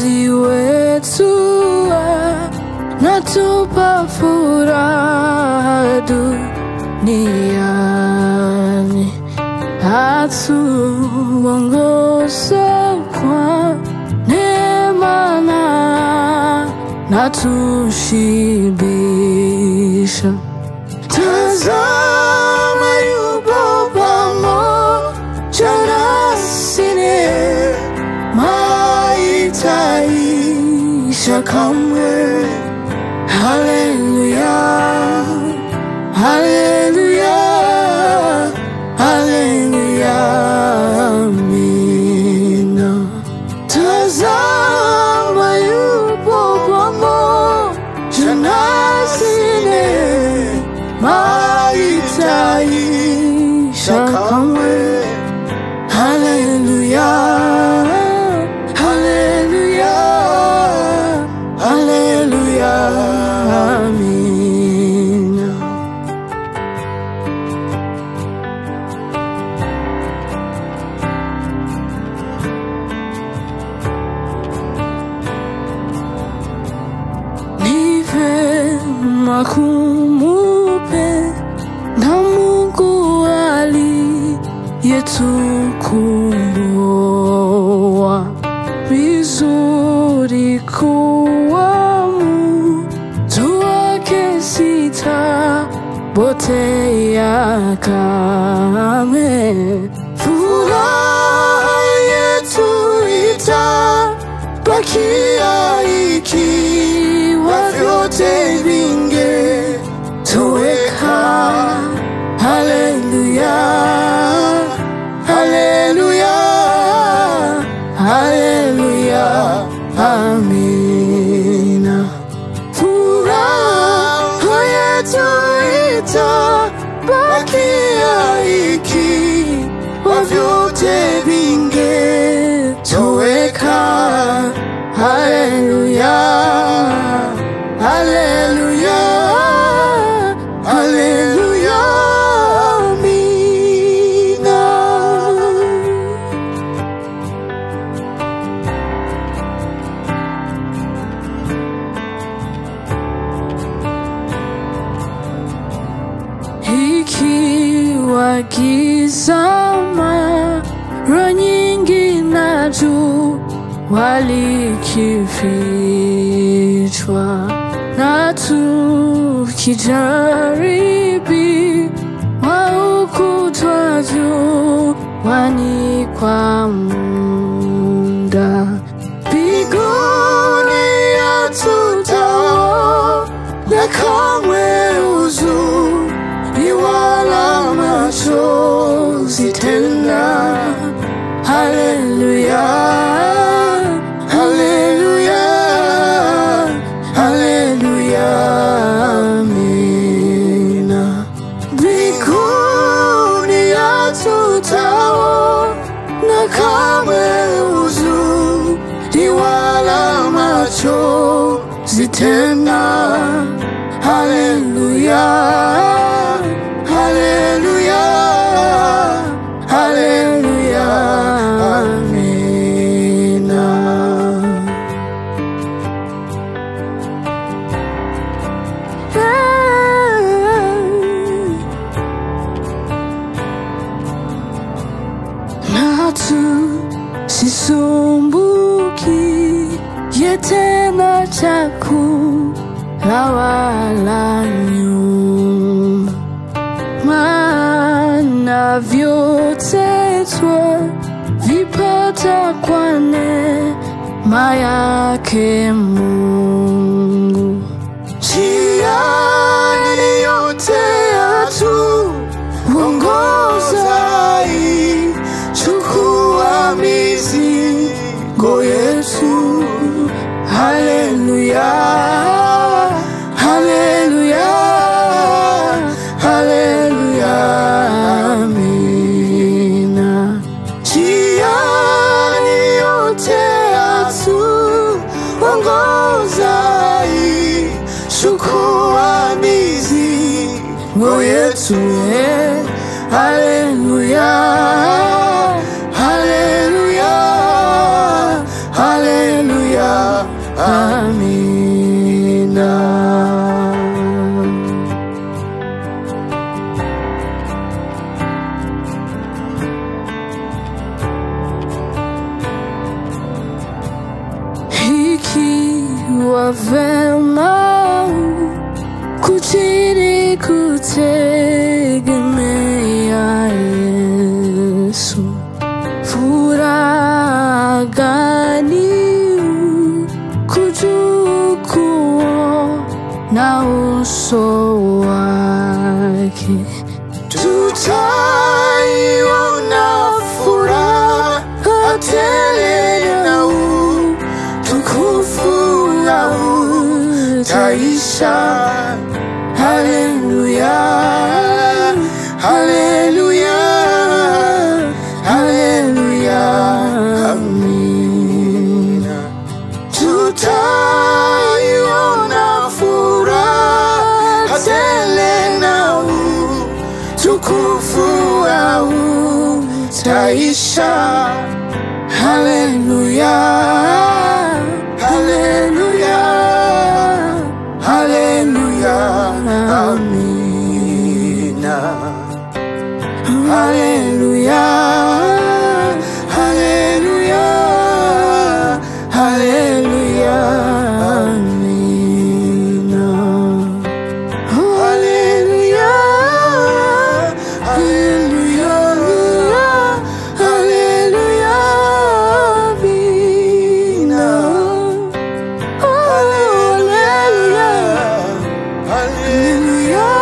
Mwokozi wetu natupa furaha duniani, atuongoza kwa neema na natushibisha. Tazama yupo pamoja nasi, neema itaisha kamwe. Haleluya, haleluya, haleluya, amina. Tazama yupo pamoja nasi, neema itaisha kamwe. Haleluya, haleluya, haleluya, amina. Ni vema kumupenda Mungu aliyetukomboa, vizuri kuwa mtu wake sitapotea kamwe. Furaha yetu itabakia ikiwa vyote vingetoweka. Haleluya, haleluya, haleluya, amina. Furaha yetu itabakia ikiwa vyote vingetoweka. Haleluya, haleluya, haleluya, amina. ikiwa giza mara nyingi na jua walikifichwa na tukijaribiwa ukutwa juani kwa muda mbinguni hatutaona kamwe uzuri wala machozi tena. Haleluya, haleluya, haleluya, amina. Mbinguni hatutaona kamwe uzuri wala machozi tena. Haleluya, haleluya, haleluya, amina. Natu sisumbuki ye tena chakula wala nyumba, maana vyote twavipata kwa neema yake Mungu. Njiani yote yatuongoza, chukua mizigo yetu. Haleluya, haleluya, haleluya, amina. Njiani yote yatuongoza, chukua mizigo yetu. eh. Haleluya, haleluya, haleluya, kuchini kutegemea Yesu. Furaha gani kujua na uso wake tutaiona furaha tele na utukufu na utaisha. Haleluya, haleluya, haleluya, amina. Tutaiona furaha tele na utukufu au taisha. Haleluya, haleluya, haleluya, amina. Haleluya, haleluya, haleluya, amina. Haleluya, haleluya, haleluya, amina. Haleluya, haleluya,